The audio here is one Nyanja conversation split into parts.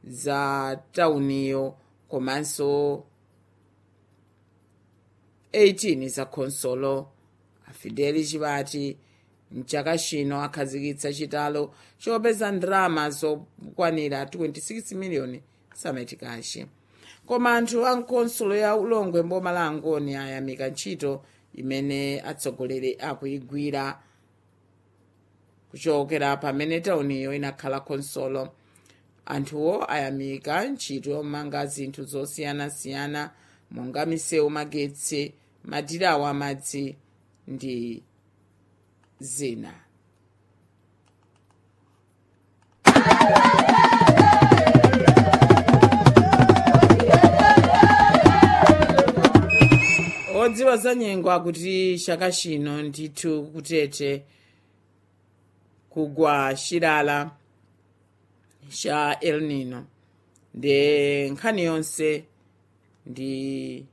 za tauniyo komanso 18 za khonsolo afideli chibati mchaka chino akhazikitsa chitalo chopeza ndalama zokwanira 26 miliyoni sametikashi koma anthu a nkonsolo ya ulongwe mboma la angoni ayamika ntchito imene atsogoleri akuyigwira kuchokera pamene tauniyo inakhala khonsolo anthuwo ayamika ntchito yomanga zinthu zosiyanasiyana monga misewu magetsi madirawo amadzi ndi zina odziwa za nyengo akuti chaka chino ndithu kutete kugwa chilala cha el nino ndi nkhani yonse ndi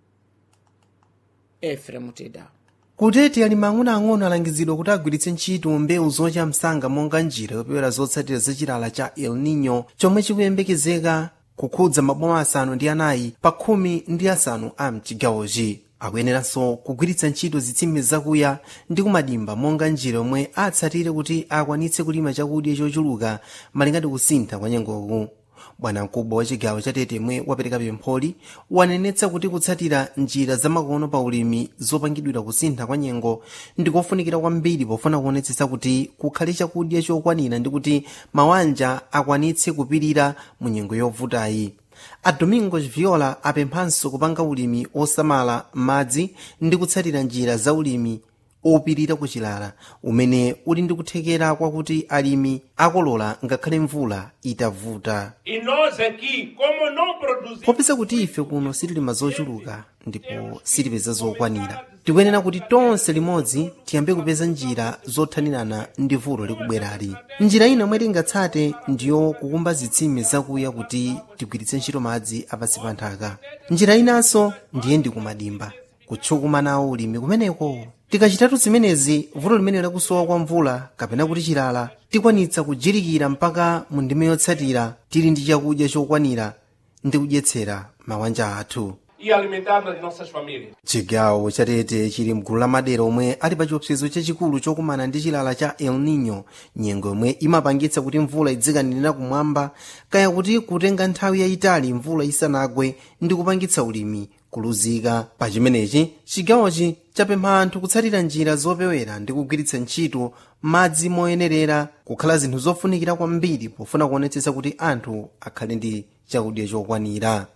efrem tedawo kutete alimi ang'onoang'ono alangizidwa kuti agwiritse ntchito mbewu zocha msanga monga njira yopewera zotsatira za chilala cha el nino chomwe chikuyembekezeka kukhudza maboma asanu ndi anayi pa khumi ndi asanu a mchigawochi akuyeneranso kugwiritsa ntchito zitsime zakuya ndi kumadimba monga njira yomwe atsatire kuti akwanitse kulima chakudya chochuluka malingana kusintha kwa nyengoku bwanamkubwa wa chigawo cha tete mwe wapereka pempholi wanenetsa kuti kutsatira njira zamakono pa ulimi zopangidwira kusintha kwa nyengo ndikofunikira kwambiri pofuna kuonetsetsa kuti kukhale chakudya chokwanira ndi kuti mawanja akwanitse kupirira mu nyengo yovutayi a domingos viola apemphanso kupanga ulimi osamala madzi ndi kutsatira njira za ulimi opirira kuchilala umene uli ndi kuthekera kwakuti alimi akolola ngakhale mvula itavuta E nós aqui, como não produzimos. popeza kuti ife kuno sitilima zochuluka ndipo sitipeza zokwanira tikuyenera kuti tonse limodzi tiyambe kupeza njira zothanirana ndi vuto likubwerali njira ina yomwe tingatsate ndiyo kukumba zitsime zakuya kuti tigwiritse ntchito madzi apansi pa nthaka njira inanso ndiye ndi kumadimba kutchukuma nawo ulimi kumeneko tikachitatu zimenezi vuto limene lakusowa kwa mvula kapena kuti chilala tikwanitsa kujirikira mpaka mu ndime yotsatira tili ndi chakudya chokwanira ndi kudyetsera mabanja athu E alimentar as nossas famílias. chigawo chatete chili mgulu la madera omwe ali pa chiopsezo chachikulu chokumana ndi chilala cha el nino nyengo yomwe imapangitsa kuti mvula idzikanirira kumwamba kaya kuti kutenga nthawi yayitali mvula isanagwe ndi kupangitsa ulimi kuluzika pa chimenechi chigawochi chapempha anthu kutsatira njira zopewera ndi kugwiritsa ntchito madzi moyenerera kukhala zinthu zofunikira kwambiri pofuna kuonetsetsa kuti anthu akhale ndi chakudya chokwanira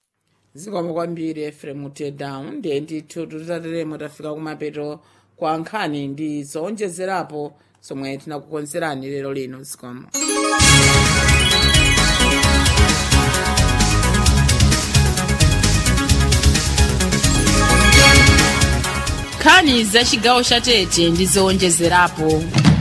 zikomo kwambiri efrem tedawu ndiye ndithu tutateremo tafika kumapeto kwa nkhani ndi zowonjezerapo zomwe tinakukonzerani lero lino zikomo nkhani za chigawo cha tete ndi zowonjezerapo